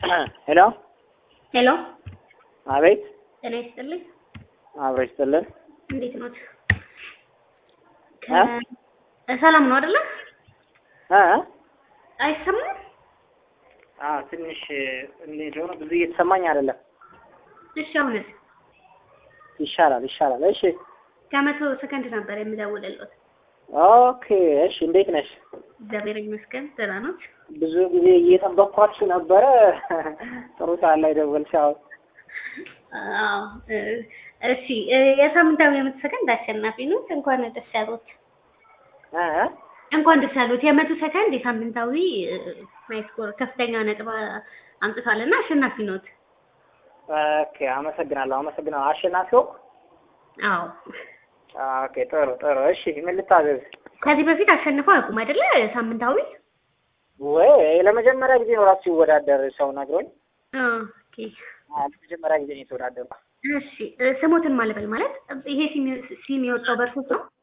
ሄሎ ሄሎ አቤት ጤና ይስጥልኝ። አብሮ ይስጥልን እንዴት ኖት? እ? ከ- ሰላም ነው አይደለ? እ? አይሰማም? አዎ ትንሽ እንዴት ሆነ ብዙ እየተሰማኝ አይደለም እሺ አሁንስ? ይሻላል ይሻላል እሺ ከመቶ ሰከንድ ነበር የምደውልልዎት። ኦኬ እሺ እንዴት ነሽ እግዚአብሔር ይመስገን ደህና ኖት? ብዙ ጊዜ እየጠበቅኳችሁ ነበረ ጥሩ ሰዓት ላይ ደወልሽ አሁን አዎ እ፣ እሺ እ፣ የሳምንታዊ የመቶ ሰከንድ አሸናፊ ኖት። እንኳን ደስ ያሎት። እ? እንኳን ደስ ያሎት። የመቶ ሰከንድ የሳምንታዊ እ፣ ማይስኮር ከፍተኛ ነጥብ አምጥቷልና አሸናፊ ኖት። ኦኬ አመሰግናለሁ አመሰግናለሁ አሸናፊ ሆንኩ አዎ ኦኬ ጥሩ ጥሩ እሺ ምን ልታዘዝ ከዚህ በፊት አሸንፈው አያውቁም አይደለ? ሳምንታዊ ወይ ለመጀመሪያ ጊዜ ነው ራሱ ሲወዳደር ሰው ነግሮኝ ኦኬ አዎ ለመጀመሪያ ጊዜ ነው የተወዳደርኩ እሺ እ፣ ስሞትን ማለበል ማለት ይሄ ሲም ሲም የወጣው በእርሶ ነው?